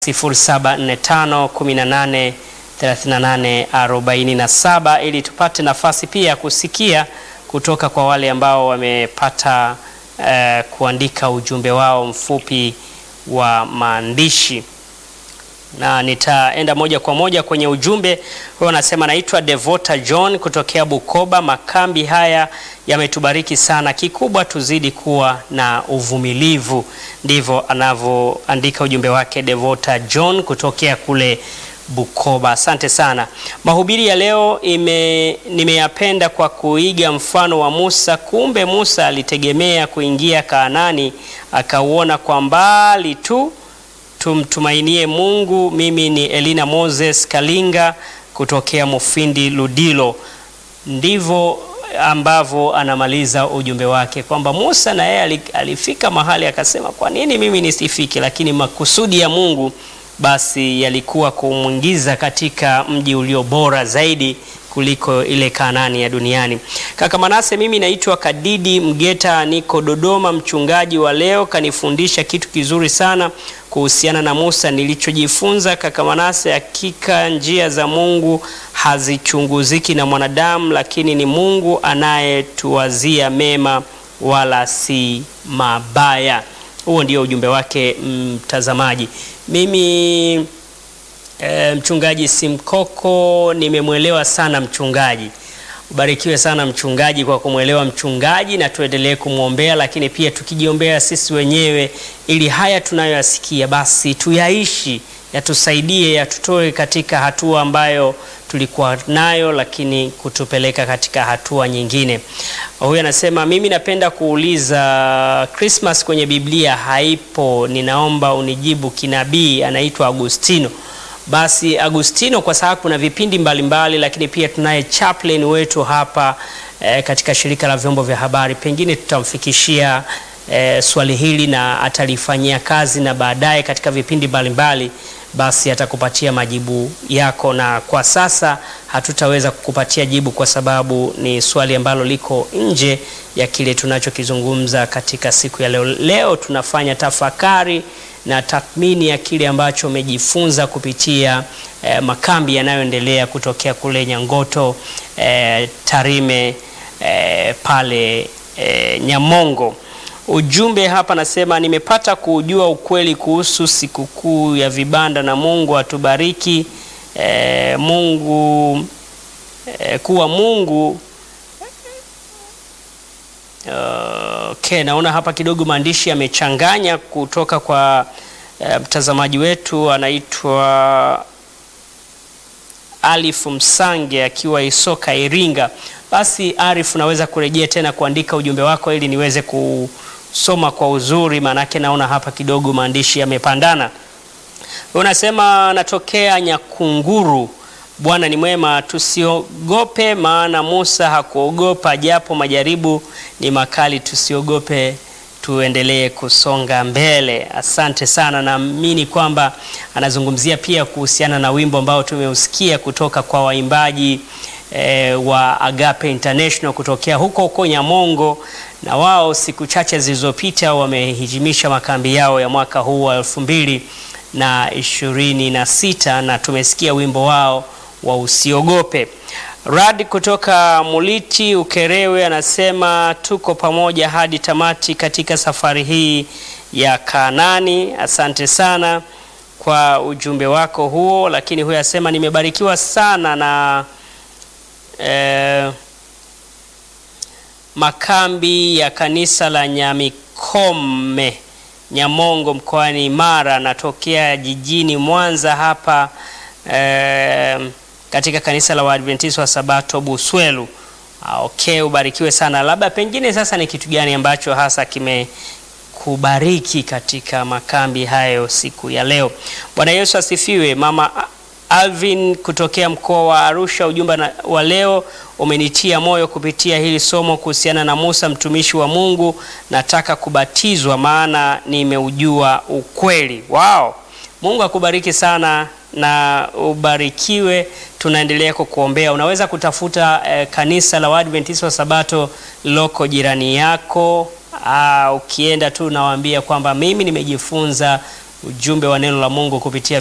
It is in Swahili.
0745183847 ili tupate nafasi pia ya kusikia kutoka kwa wale ambao wamepata eh, kuandika ujumbe wao mfupi wa maandishi na nitaenda moja kwa moja kwenye ujumbe huyo. Anasema naitwa Devota John kutokea Bukoba. Makambi haya yametubariki sana, kikubwa tuzidi kuwa na uvumilivu. Ndivyo anavyoandika ujumbe wake Devota John kutokea kule Bukoba. Asante sana. Mahubiri ya leo ime, nimeyapenda kwa kuiga mfano wa Musa. Kumbe Musa alitegemea kuingia Kaanani, akauona kwa mbali tu. Tumtumainie Mungu. Mimi ni Elina Moses Kalinga kutokea Mufindi Ludilo. Ndivyo ambavyo anamaliza ujumbe wake kwamba Musa na yeye alifika mahali akasema, kwa nini mimi nisifike? Lakini makusudi ya Mungu basi yalikuwa kumwingiza katika mji ulio bora zaidi kuliko ile Kanaani ya duniani. Kaka Manase, mimi naitwa Kadidi Mgeta, niko Dodoma. Mchungaji wa leo kanifundisha kitu kizuri sana kuhusiana na Musa. Nilichojifunza kaka Manase, hakika njia za Mungu hazichunguziki na mwanadamu, lakini ni Mungu anayetuwazia mema wala si mabaya. Huo ndio ujumbe wake mtazamaji. Mimi e, mchungaji Simkoko nimemwelewa sana mchungaji. Ubarikiwe sana mchungaji kwa kumwelewa mchungaji, na tuendelee kumwombea, lakini pia tukijiombea sisi wenyewe, ili haya tunayoyasikia basi tuyaishi, yatusaidie, yatutoe katika hatua ambayo tulikuwa nayo, lakini kutupeleka katika hatua nyingine. Huyu anasema mimi napenda kuuliza, Christmas kwenye Biblia haipo, ninaomba unijibu kinabii. Anaitwa Agustino. Basi Agustino, kwa sababu kuna vipindi mbalimbali mbali, lakini pia tunaye chaplain wetu hapa eh, katika shirika la vyombo vya habari, pengine tutamfikishia eh, swali hili na atalifanyia kazi, na baadaye katika vipindi mbalimbali mbali, basi atakupatia majibu yako, na kwa sasa hatutaweza kukupatia jibu kwa sababu ni swali ambalo liko nje ya kile tunachokizungumza katika siku ya leo. Leo tunafanya tafakari na tathmini ya kile ambacho umejifunza kupitia eh, makambi yanayoendelea kutokea kule Nyangoto eh, Tarime eh, pale eh, Nyamongo. Ujumbe hapa nasema, nimepata kujua ukweli kuhusu sikukuu ya vibanda na Mungu atubariki eh, Mungu eh, kuwa Mungu Uh, okay, naona hapa kidogo maandishi yamechanganya kutoka kwa uh, mtazamaji wetu anaitwa Alif Msange akiwa Isoka Iringa. Basi Arif, unaweza kurejea tena kuandika ujumbe wako ili niweze kusoma kwa uzuri, maanake naona hapa kidogo maandishi yamepandana. Unasema natokea Nyakunguru. Bwana ni mwema, tusiogope, maana Musa hakuogopa, japo majaribu ni makali. Tusiogope, tuendelee kusonga mbele. Asante sana. Naamini kwamba anazungumzia pia kuhusiana na wimbo ambao tumeusikia kutoka kwa waimbaji e, wa Agape International kutokea huko huko Nyamongo, na wao siku chache zilizopita wamehitimisha makambi yao ya mwaka huu wa elfu mbili na ishirini na sita na tumesikia wimbo wao wa usiogope. Rad kutoka Muliti Ukerewe anasema tuko pamoja hadi tamati katika safari hii ya Kanani. Asante sana kwa ujumbe wako huo, lakini huyo asema nimebarikiwa sana na eh, makambi ya kanisa la Nyamikome Nyamongo mkoani Mara. Natokea jijini Mwanza hapa eh, katika kanisa la Waadventista wa Sabato Buswelu. Okay, ubarikiwe sana. Labda pengine sasa ni kitu gani ambacho hasa kimekubariki katika makambi hayo siku ya leo? Bwana Yesu asifiwe. Mama Alvin kutokea mkoa wa Arusha, ujumbe wa leo umenitia moyo kupitia hili somo kuhusiana na Musa mtumishi wa Mungu. Nataka kubatizwa maana nimeujua ukweli. Wow. Mungu akubariki sana na ubarikiwe. Tunaendelea kukuombea. Unaweza kutafuta eh, kanisa la Waadventista wa Sabato loko jirani yako. Aa, ukienda tu nawaambia kwamba mimi nimejifunza ujumbe wa neno la Mungu kupitia